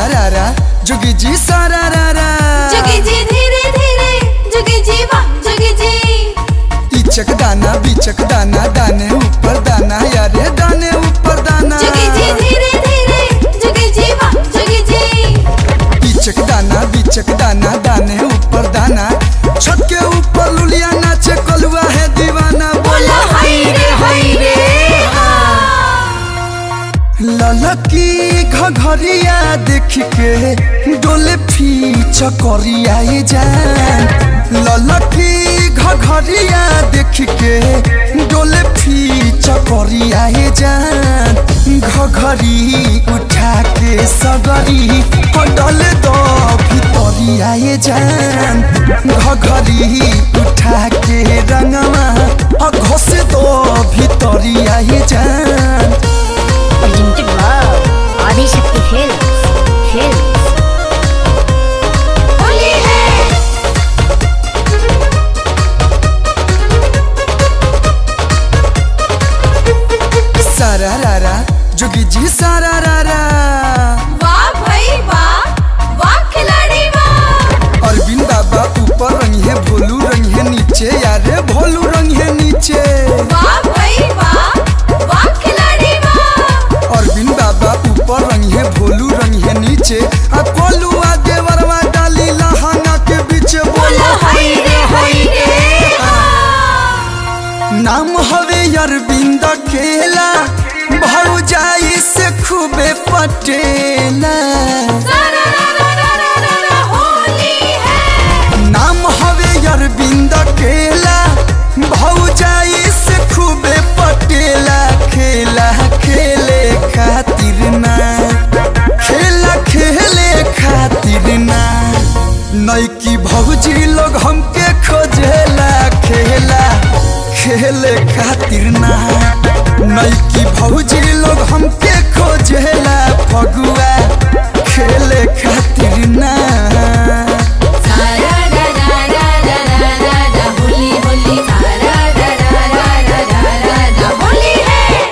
सारा रारा जोगी जी सारा रारा जोगी जी धीरे धीरे जोगी जी वाह जोगी जी इचक दाना बीचक दाना दाने ऊपर दाना यारे दाने ऊपर दाना जोगी जी धीरे धीरे जोगी जी वाह जोगी जी इचक दाना बीचक दाना दाने ऊपर दाना छत के ऊपर लुलिया नाचे कलुआ है दीवाना बोला हाय रे हाय रे ललकी घघरिया देख के डोले फीच करिया ये जान ललकी घघरिया देख के डोले फीच करिया ये जान घघरी उठा के सगरी डले दो भितरिया ये जान घघरी उठा के रंगवा घोष दो भितरिया ये जान Presented by Adi Shakti Films. Films. Holi है सारा रारा जोगी जी सारा रारा वाह भाई वाह वाह खिलाड़ी वाह अरविंद बाबा ऊपर रंग है भोलू रंग है नीचे यारे भोलू रंग है नीचे वाह भाई वाह वाह खिलाड़ी वाह अरविंद बाबा ऊपर रंग है भोलू रंग है नीचे आ कोलू आगे वरवा डाली लहंगा के बीच बोला बोला हाय रे हाय रे नाम हवे अरविंद केला भाऊ जाई से खूबे पटेला सारा रा रा रा रा रा रा होली है नाम हवे अरविंद केला भौजाई से खूबे पटेला खेला खेले खातिर ना खेला खेले खातिर ना नैकी भौजी लोग हमके खोजेला खेला खेले खातिर ना नैकी भौजी लोग हमके खोजेला फगुआ खेले खातिर ना सारा रा रा रा रा रा रा रा होली होली सारा रा रा रा रा रा रा रा होली है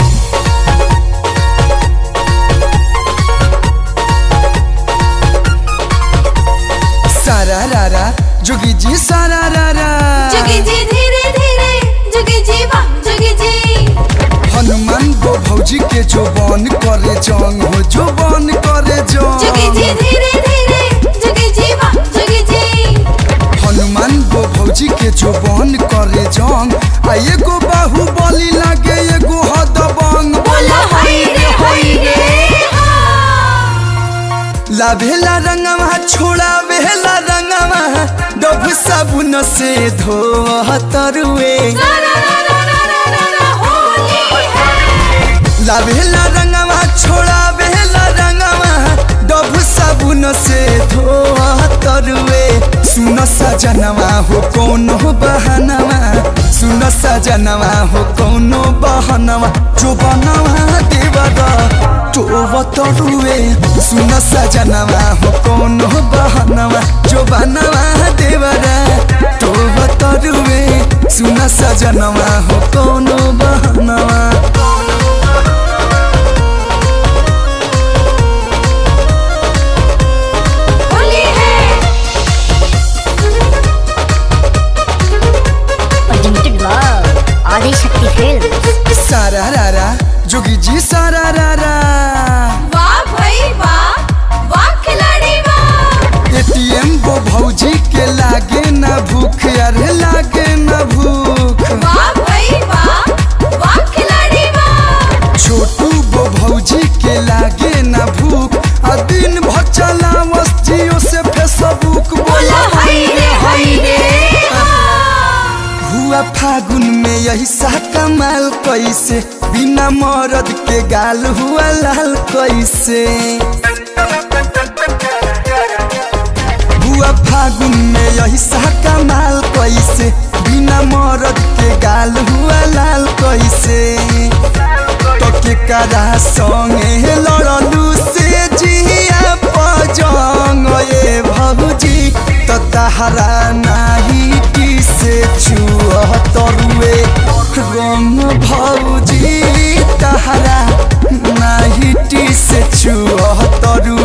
सारा रारा जोगी जी सारा रारा जोगी जी धीरे धीरे जोगी जी वाह जोगी जी हनुमान गो भौजी के जो बन करे जंग हो जो बन करे जोगी जी जंग धीरे धीरे जोगी जी वाह जोगी जी हनुमान गो भौजी के जो बन करे जंग आ एगो बाहु बलि लागे एगो हदबंग बोला हाय रे हाय रे लाभेला रंगवा छोड़ा वेला रंगवा डब साबुन से धो तरुए सारा रा रा रा रा रा रा होली है लाभेला रंगवा छोड़ा बेला रंगवा डब साबुन से धोआ तरुए सुन सजनवा हो कोनो बहनवा सुन सजनवा हो कोनो बहनवा जो बनवा देवरा तो तरुए सुन सजनवा हो कोनो बहनवा जो बनवा देवरा तो तरुए सुन सजनवा हो कोनो बहनवा होली है Presented by Adi Shakti Films. सारा रारा जोगी जी सारा रारा वाह भाई वाह वाह खिलाड़ी वाह एटीएम वो भौजी के लागे ना भूख अरे लागे ना भूख वाह भाई वाह वाह खिलाड़ी वाह छोटू वो भौजी के लागे ना भूख आ दिन भर चला जियो से फेसबुक बोला बोला हाय रे हाय रे हुआ फागुन में यही सा कमाल कैसे बिना मरद के गाल हुआ लाल कैसे हुआ फागुन में यही सा कमाल कैसे बिना मरद के गाल हुआ लाल कैसे तो के करा संगे लड़लू से जिया पजंग ये भौजी तो तहरा नाही टी से छुआ तरुए रंग भौजी तहरा नाही टी से छुआ तरुए